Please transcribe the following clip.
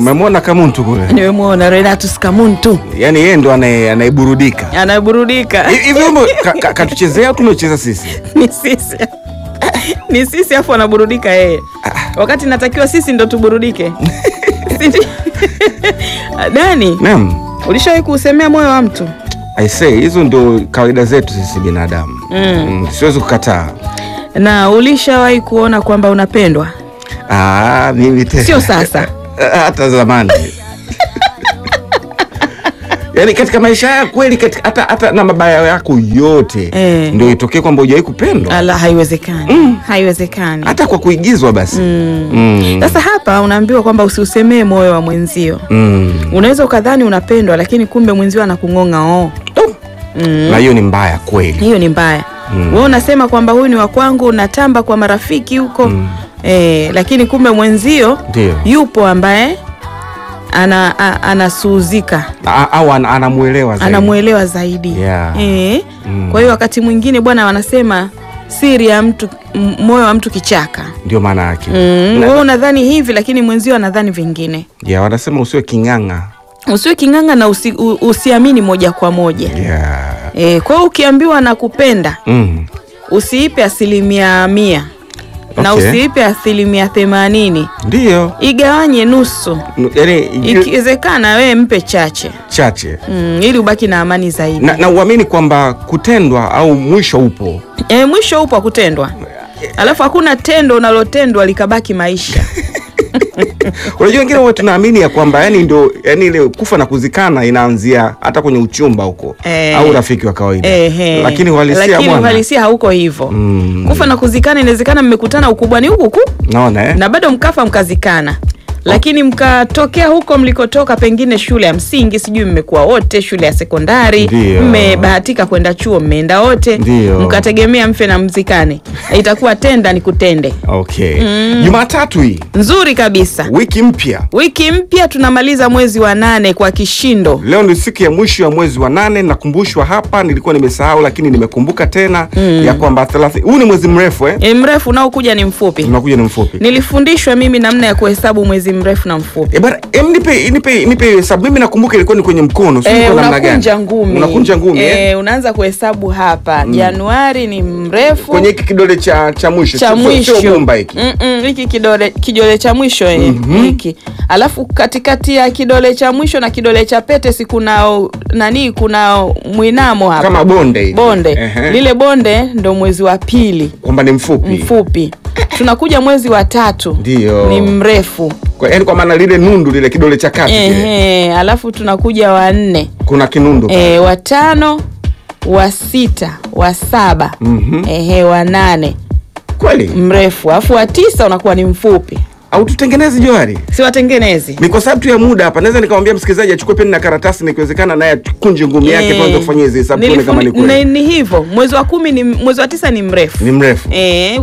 Umemwona Kamuntu kule, Nimemwona Renatus Kamuntu yaani yeye ndo anaye- anayeburudika anaburudika. Hi- hivi. Wimbo ka- ka- katuchezea au tumecheza sisi? ni sisi ni sisi, afu anaburudika yeye, wakati natakiwa sisi ndo tuburudike. Si ndi- Dani, Naam, ulishawahi kuusemea moyo wa mtu? I say hizo ndio kawaida zetu sisi binadamu mm. Siwezi kukataa. na ulishawahi kuona kwamba unapendwa? Ah, mimi tena Sio sasa. hata zamani yaani katika maisha ya kweli katika, hata, hata na mabaya yako yote Eh. ndio itokee kwamba hujawahi kupendwa Ala, haiwezekani, haiwezekani. hata kwa kuigizwa basi mm. Sasa hapa unaambiwa kwamba usiusemee moyo wa mwenzio. Mm. Unaweza ukadhani unapendwa, lakini kumbe mwenzio anakung'ong'a oo. na hiyo ni mbaya kweli Hiyo ni mbaya. Wewe unasema kwamba huyu ni wa kwangu, unatamba kwa marafiki huko eh, lakini kumbe mwenzio Ndio. yupo ambaye ana, a- anasuuzika A- au ana- anamuelewa zaidi. anamwelewa zaidi Yeah. eh. Mm. Kwa hiyo wakati mwingine bwana, wanasema siri ya mtu m- moyo wa mtu kichaka. ndio maana yake Mm, Na- wewe unadhani hivi lakini mwenzio anadhani vingine. yeah, wanasema usiwe king'ang'a Usiwe king'anga na usi, u, usiamini moja kwa moja yeah. e, kwa hiyo ukiambiwa nakupenda mm. usiipe asilimia mia na Okay. usiipe asilimia themanini ndio igawanye nusu, N- yaani ikiwezekana wewe mpe chache chache mm, ili ubaki na amani zaidi. na, na uamini kwamba kutendwa au mwisho upo E, mwisho upo wa kutendwa, alafu hakuna tendo unalotendwa likabaki maisha. unajua wengine huwa tunaamini ya kwamba yani ndio yani ile kufa na kuzikana inaanzia hata kwenye uchumba huko Eh. au rafiki wa kawaida Ehe. lakini uhalisia Lakini bwana uhalisia hauko hivyo Mm. kufa na kuzikana, inawezekana mmekutana ukubwani huku huku naona eh? na bado mkafa mkazikana, lakini mkatokea huko mlikotoka, pengine shule ya msingi, sijui mmekuwa wote, shule ya sekondari, Ndio. mmebahatika kwenda chuo, mmeenda wote, Ndio. mkategemea mfe na mzikane, itakuwa tenda ni kutende. okay jumatatu hii Nzuri kabisa. wiki mpya Wiki mpya tunamaliza mwezi wa nane kwa kishindo. leo ni siku ya mwisho ya mwezi wa nane nakumbushwa hapa nilikuwa nimesahau lakini nimekumbuka tena ya kwamba 30 huu ni mwezi mrefu eh? E, mrefu unaokuja ni mfupi. unakuja ni mfupi Nilifundishwa mimi namna ya kuhesabu mwezi mrefu na mfupi. E bana, em, nipe nipe nipe hiyo hesabu. Mimi nakumbuka ilikuwa ni kwenye mkono, sio Eh, kwa namna gani? unakunja ngumi, Unakunja ngumi eh? Eh, unaanza kuhesabu hapa. Januari ni mrefu Kwenye hiki kidole cha cha mwisho. cha sio- sio- mwisho Sio gumba hiki. Mm-mm, hiki kidole kidole cha mwisho eh, hiki alafu katikati ya kidole cha mwisho na kidole cha pete si kuna nani kuna mwinamo hapa Kama bonde hivi. bonde Ehe. lile bonde ndo mwezi wa pili Kwamba ni mfupi. mfupi tunakuja mwezi wa tatu Ndio. ni mrefu Kwa yaani kwa maana lile nundu lile kidole cha kati kile. Ehe, alafu tunakuja wa nne Kuna kinundu. e, wa tano wa sita wa saba Mhm. ehe, wa nane Kweli? mrefu alafu wa tisa unakuwa ni mfupi Au tutengeneze Johari? si watengenezi Ni kwa sababu tu ya muda hapa. Naweza nikamwambia msikilizaji achukue peni na karatasi na ikiwezekana naye akunje ngumi yake Eh, tuanze kufanyia hizi hesabu tuone kama ni nilifundi- kweli. ni ni hivyo mwezi wa kumi ni mwezi wa tisa ni mrefu Ni mrefu. Eh,